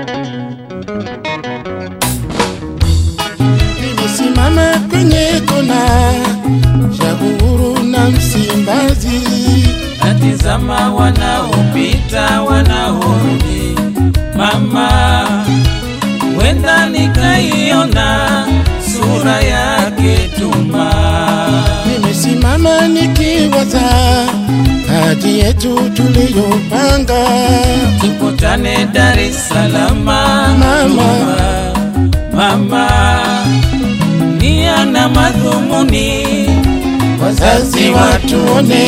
Nimesimama kwenye kona ya Uhuru na Msimbazi, natizama wanaopita wanaorudi, mama, wenda nikaiona sura yake Tuma. nimesimama nikiwaza hadi yetu tuliyopanga. Tukutane Dar es Salaam, Mama. Tuma. mama, nia na madhumuni Wazazi watuone,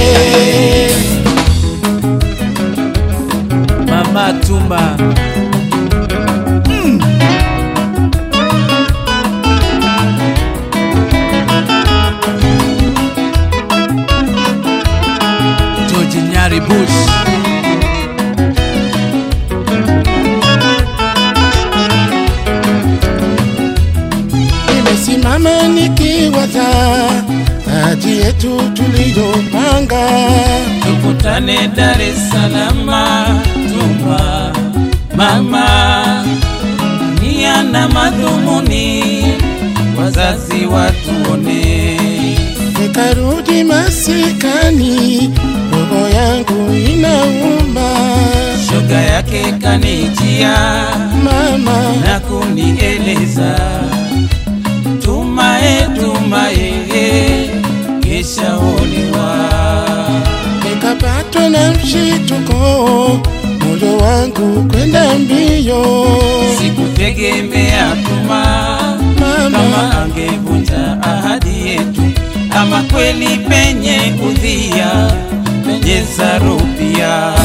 Mama Tuma. George Nyari Bush. nimesimama nikiwaza hadi yetu tuliyopanga. Tukutane Dar es Salaam, Tuma. Mama, nia na madhumuni, wazazi watuone. Nikarudi masikani, roho yangu inauma. Shoga yake kanijia Mama, na kunieleza tumae tumae kesha olewa nikapatwa na mshituko, moyo wangu kwenda mbio. sikutegemea tuma Mama, kama angevunja ahadi yetu ama kweli penye udhia penye zarupia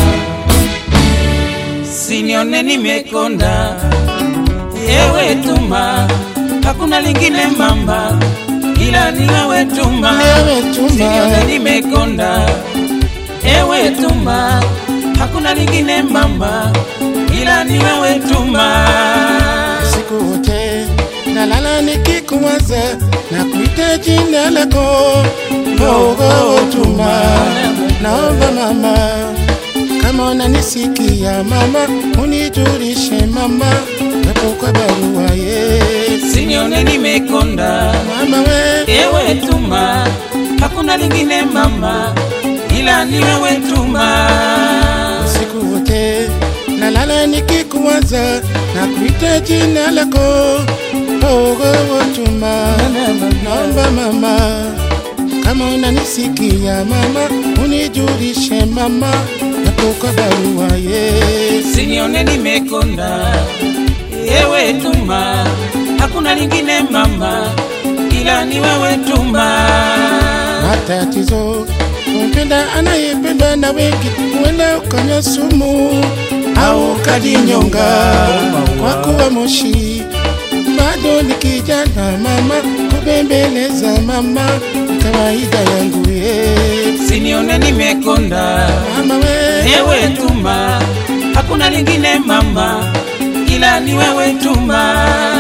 sinione nimekonda yewe tuma hakuna lingine mamba ila ni wewe tuma Wewe Tuma. sinione nimekonda ewe tuma hakuna lingine mamba ila ni wewe tuma siku wote nalala nikikuwaza na kuita jina lako Roho Tuma. Naomba mama, kama unanisikia mama, unijulishe mama, japo kwa barua ye sinione nimekonda mama we ewe tuma hakuna lingine mama ila ni wewe tuma siku wote nalala nikikuwaza na kuita jina lako Roho Tuma. Naomba mama, kama unanisikia mama, unijulishe mama, japo kwa barua ye sinione nimekonda ewe tuma hakuna lingine mama ila ni wewe tuma matatizo kumpenda anayependwa na wengi, huenda ukanywa sumu au ukajinyonga kwa kuwa moshi. Bado ni kijana mama, kubembeleza mama, ni kawaida yangu ye sinione nimekonda mama we ewe tuma hakuna lingine mama ila ni wewe tuma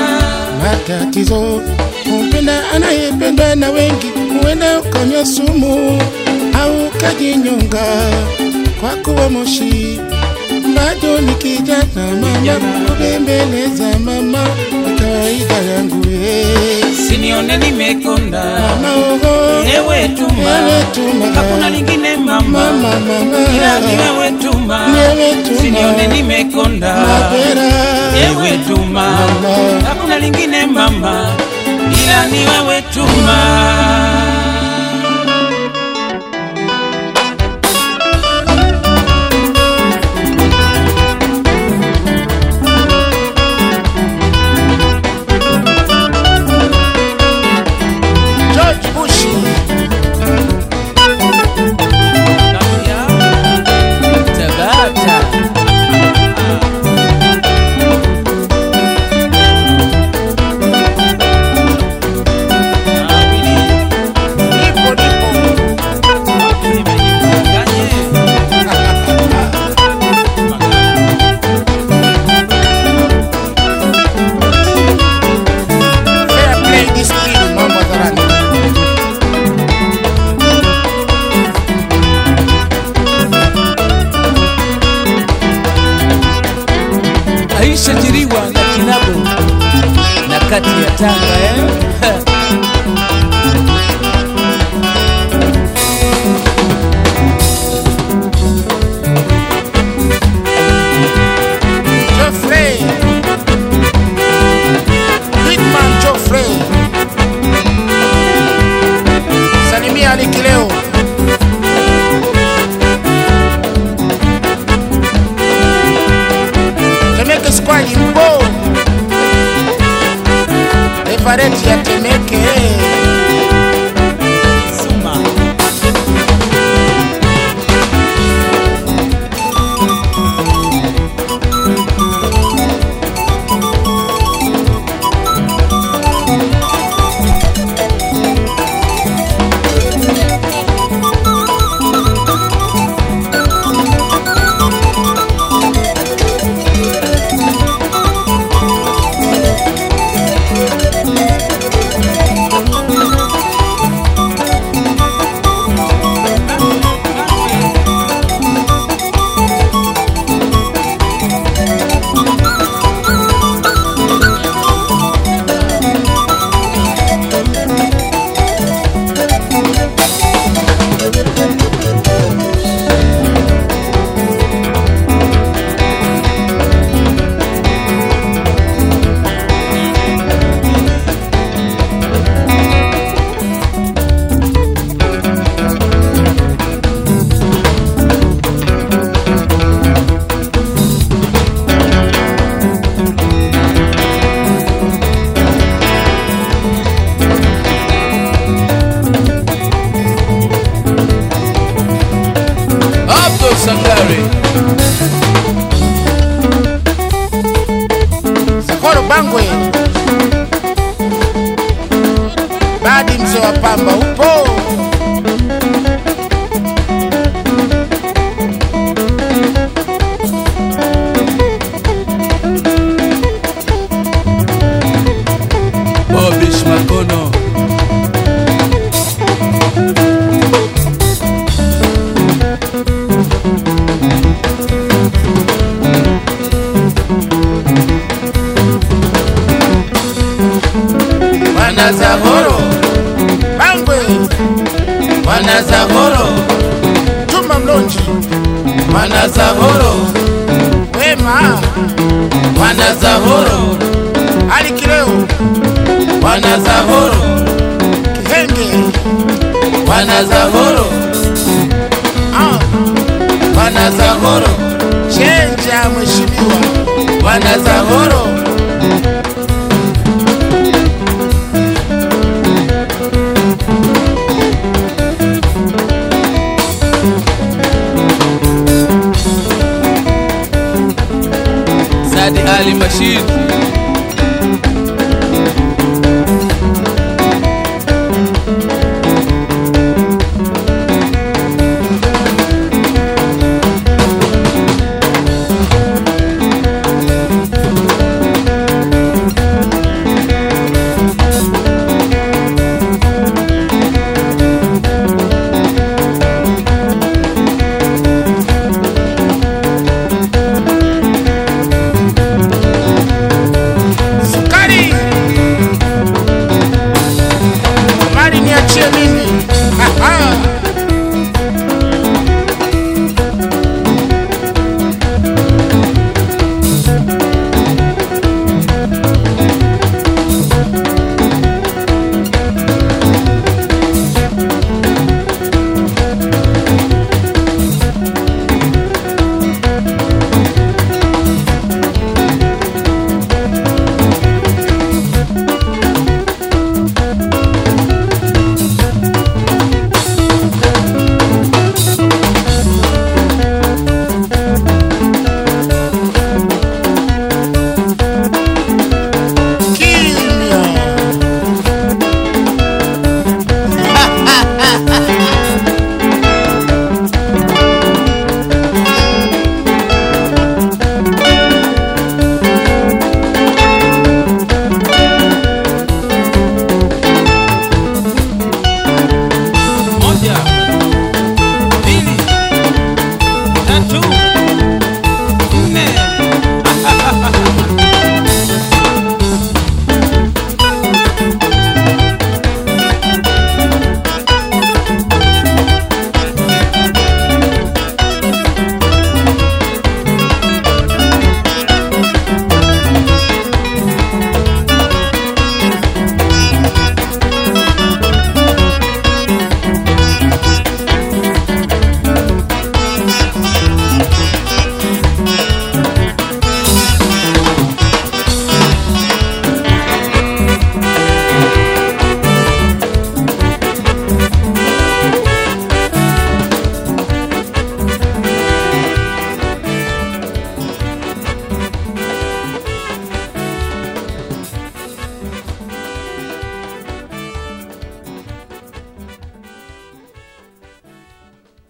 matatizo kumpenda anayependwa na wengi, huenda ukanywa sumu au ukajinyonga kwa kuwa moshi. Bado ni kijana mama, kubembeleza mama, ni kawaida yangu ye sinione nimekonda mama ogo ewe tuma Ewe Tuma. hakuna lingine mama mama mama ila ni wewe tuma Ni wewe Tuma. sinione nimekonda mapera ewe tuma Mama. hakuna lingine mama ila ni wewe tuma George Bush Tabata. nishajiriwa na kinabo na kati ya Tanga eh? Geoffrey Hitman Geoffrey Salimia Aliki leo Temeke Squad mpo Everett ya Temeke Suma. Abdul Sangare Sakoro Bangwe Badi mzee wa pamba upo Bobish Makono Wana Zahoro Bangwe Wana Zahoro Juma Mlonji Wana Zahoro Wema Wana Zahoro Aliki leo Wana Zahoro Kihenge Wana Zahoro ah, Wana Zahoro Chenja mheshimiwa Wana Zahoro Sadi Ali Mashid